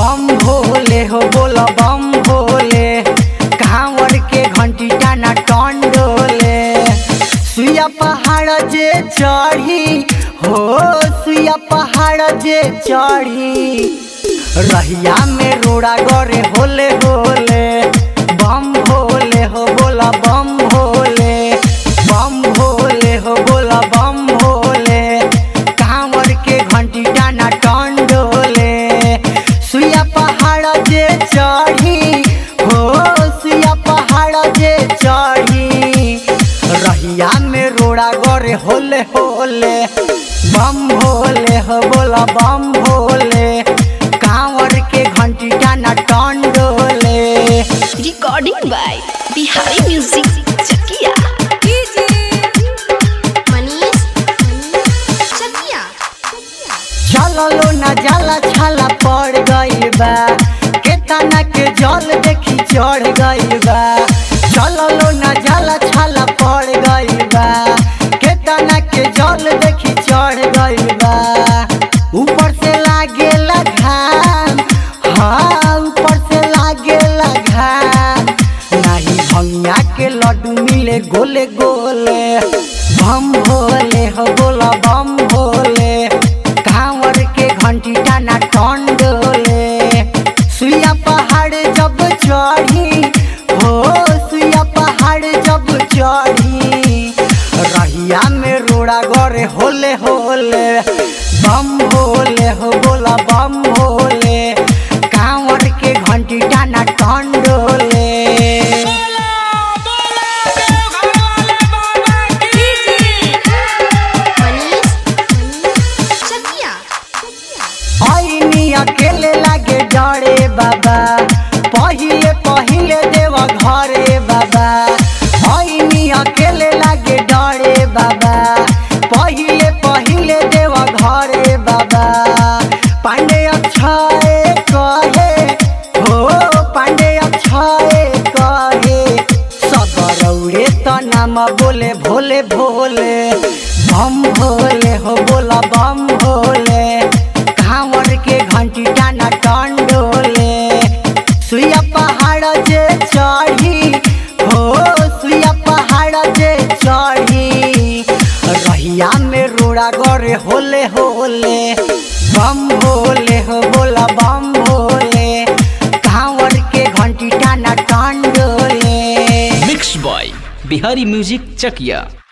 बम भोले हो बोला बम भोले कांवर के घंटी टाना टन डोले सुइया पहाड़ जे चढ़ी हो सुइया पहाड़ जे चढ़ी रहिया में रोड़ा गरे होले होले बम भोले हो बोला बम भोले बम भोले हो बोला बम भोले कांवर के घंटी टाना टन डोले सुइया पहाड़ जे चढ़ी हो सुइया पहाड़ जे चढ़ी रहिया में रोड़ा गरे होले होले बम भोले हो बोला बम भोले कांवर के घंटी टाना टन डोले Recording by Bihari Music Chakia. Manish चकिया चललो न जाला छाला पड़ गइल बा केतना के जल देखी चढ़ गइल बा चललो न जाला छाला पड़ गइल बा केतना के जल देखी चढ़ गइल बा ऊपर से लागेला घाम हाँ ऊपर से लागेला घाम नाही भंगिया के लड्डू मिले गोले गोले बम भोले हो बोला बम भोले कांवर के घंटी टाना टन डोले सुइया पहाड़ जब चढ़ी हो सुइया पहाड़ जब चढ़ी रहिया में रोड़ा गरे होले होले बम भोले हो बोला बम भोले कांवर के घंटी टाना टन डोले मनीष चकिया आईनी अकेले लागे डरे बाबा पहिले पहिले देव घरे बाबा आईनी अकेले लागे डरे बाबा पहिले पहिले देव घरे बाबा पांडे अक्षय कहे हो पांडे अक्षय कहे सदरौरे त नाम बोले भोले भोले बम भोले हो बोला बम भोले कांवर के घंटी टाना टन डोले सुइया पहाड़ जे चढ़ी हो सुइया पहाड़ जे चढ़ी रहिया में रोड़ा गरे होले होले बम भोले हो बोला बम भोले कांवर के घंटी टाना टन डोले मिक्स बॉय बिहारी म्यूजिक चकिया